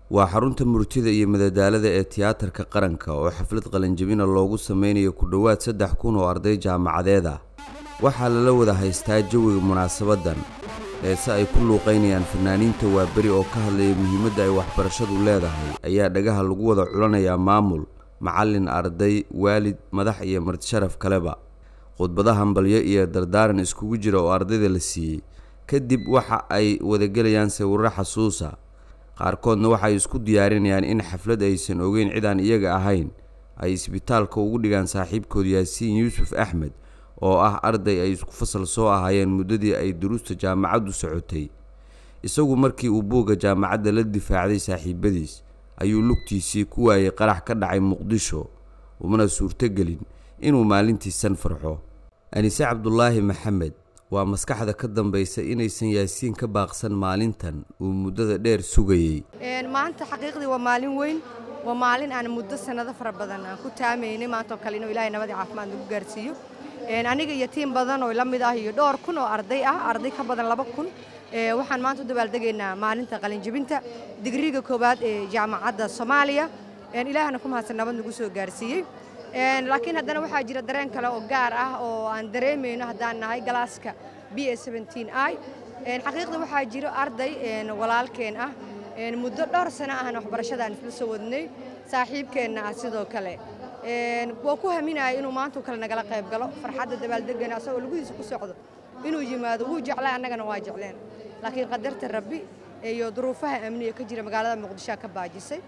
waa xarunta murtida iyo madadaalada ee tiyaatarka qaranka oo xaflad qalinjabina loogu sameynayo ku dhowaad saddex kun oo arday jaamacadeed ah waxaa lala wada haystaa jawiga munaasabadan heese ay ku luuqaynayaan fanaaniinta waaberi oo ka hadlaya muhiimadda ay waxbarashadu leedahay ayaa dhagaha lagu wada culanayaa maamul macallin arday waalid madax iyo martisharaf kaleba khudbada hambalyo iyo dardaaran iskugu jira oo ardayda la siiyey kadib waxa ay wadagelayaan sawirro xasuusa qaarkoodna waxay isku diyaarinayaan in xaflad aysan ogeyn cid aan iyaga ahayn ay isbitaalka ugu dhigaan saaxiibkood yaasiin yuusuf axmed oo ah arday ay isku fasal soo ahaayeen muddadii ay duruusta jaamacaddu socotay isagu markii uu buugga jaamacadda la difaacday saaxiibadiis ayuu lugtiisii ku waayay qarax ka dhacay muqdisho umana suurtogelin inuu maalintiisan farxo anise cabdulaahi maxamed waa maskaxda ka dambaysa inaysan yaasiin ka baaqsan maalintan uu muddada dheer sugayey maanta xaqiiqdii waa maalin weyn waa maalin aan muddo sannado fara badan aan ku taamaynay maantoo kale inuu ilaahay nabadii caafimaad nagu gaarsiiyo aniga iyo tiim badan oo la mid ah iyo dhowr kun oo arday ah arday ka badan laba kun waxaan maanta u dabaaldegaynaa maalinta qalinjebinta digriga koowaad ee jaamacadda soomaaliya ilaahana ku mahadsan nabad nagu soo gaarsiiyey laakiin haddana waxaa jira dareen kale oo gaar ah oo aan dareemayno haddaan nahay galaaska b a i xaqiiqda waxaa jiro arday walaalkeen ah muddo dhowr sano ahna waxbarashadaan isla soo wadnay saaxiibkeenna ah sidoo kale waa ku haminaya inuu maantao kale nagala qayb galo farxadda dabaaldegana asagoo lugihiisa ku socdo inuu yimaado wuu jeclay annagana waa jecleen laakiin qadarta rabbi iyo duruufaha amniga ka jira magaalada muqdishoa ka baajisay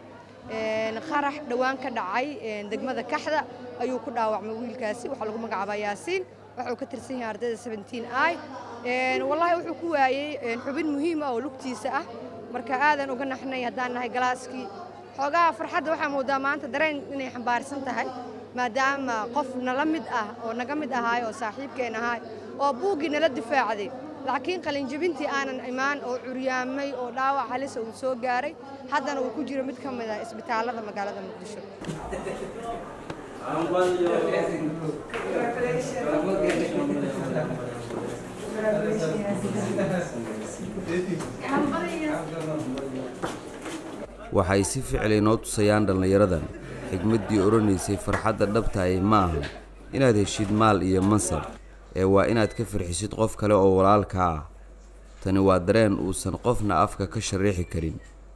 qarax dhowaan ka dhacay degmada kaxda ayuu ku dhaawacmay wiilkaasi waxaa lagu magacaabaa yaasiin waxuu ka tirsan yahay ardayda i wallaahi wuxuu ku waayey xubin muhiim ah oo lugtiisa ah marka aadan uga naxnay haddaan nahay galaaskii xoogaha farxadda waxaa moodaa maanta dareen inay xambaarsan tahay maadaama qof nala mid ah oo naga mid ahaay oo saaxiibkeen ahaay oo buuggii nala difaacday laakiin qalinjebintii aanan imaan oo curyaamay oo dhaawac halisa uu soo gaaray haddana uu ku jiro mid ka mid ah isbitaallada magaalada muqdisho waxay si ficil inoo tusayaan dhallinyaradan xigmaddii odhanaysay farxadda dhabta ahi ma aha inaad heshid maal iyo mansab ee waa inaad ka farxisid qof kale oo walaalkaa ah tani waa dareen uusan qofna afka ka shariixi karin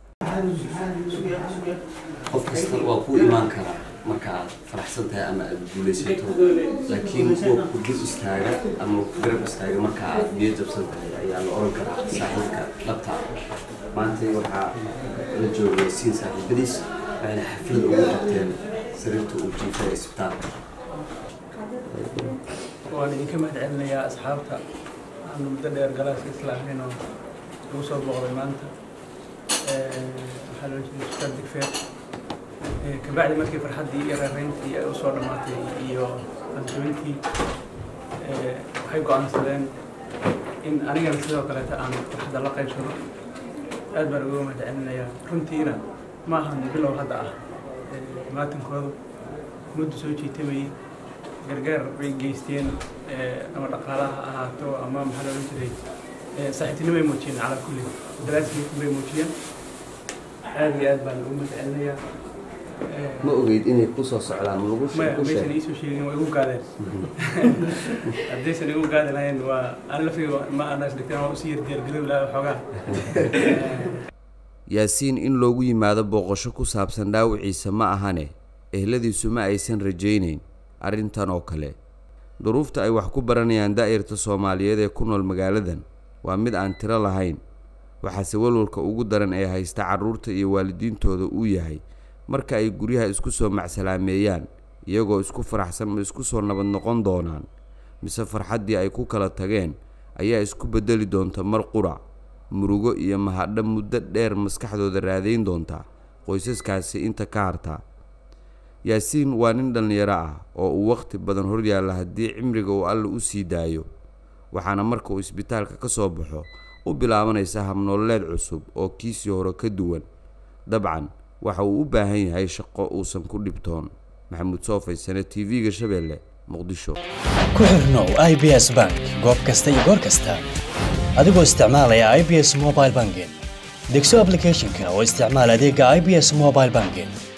qof kasta waa kuu imaan karaa marka aad faraxsan tahay ama aad guulaysato laakiin kuwa ku dul istaaga ama ku garab istaaga marka aad biyo jabsan tahay ayaa la oran karaa saaxiibka dhabta maanta waxaa la joogay siin saaxiibadiis waxayna xaflad ugu qabteen sariirta uu jiifay isbitaalka waan idinka mahad celinayaa asxaabta aanu muddo dheer galaaska islaameen oo lagu soo booqday maanta waxaa loo jeeda isbitaal digfeer kabacdi markii farxaddii iyo reerayntii ay usoo dhammaatay iyo qaljabintii waxay go'aansadeen in anigana sidoo kaleeta aan farxadda la qaybsado aad baan uga mahad celinayaa runtiina ma ahan bilow hadda ah maatankoodu muddu soo jiitamayay gargaar bay geysteen ama dhaqaalaha ha ahaato ama maxaa loolan jiray saaxiibtinimo ay muujiyeen calaa kulli dalaasmi bay muujiyeen aad iyo aad baan ugu mahadcelinayaa ma ogeyd inay ku soo socdaan ma lagu maya maysan iisoo sheegin waa igu gaadeen haddaysan igu gaadi lahayn waa aan laftiga ma anaas dhigteen waa usii yardiyaargarow lahaa xoogaa yaasiin in loogu yimaado booqasho ku saabsan dhaawiciisa ma ahane ehladiisu ma aysan rajaynayn arrintan oo kale duruufta ay wax ku baranayaan daa'irta soomaaliyeed ee ku nool magaaladan waa mid aan tiro lahayn waxaase walwalka ugu daran ee haysta carruurta iyo waalidiintooda uu yahay marka ay guryaha isku soo macsalaameeyaan iyagoo isku faraxsan ma isku soo nabad noqon doonaan mise farxaddii ay ku kala tageen ayaa isku beddeli doonta mar qurac murugo iyo mahadho muddo dheer maskaxdooda raadayn doonta qoysaskaasi inta ka harta yaasiin waa nin dhallinyaro ah oo uu wakhti badan hor yaalla haddii cimriga uu alle u sii daayo waxaana marka uu isbitaalka ka soo baxo u bilaabanaysa habnoolleed cusub oo kiisii hore ka duwan dabcan waxa uu u baahan yahay shaqo uusan ku dhibtoon maxamuud soofaysane t v-ga shabeelle muqdisho ku xirnow i b s bank goob kasta iyo goor kasta adigoo isticmaalaya i b s mobile banking degso applicationka oo isticmaal adeega i b s mobile banking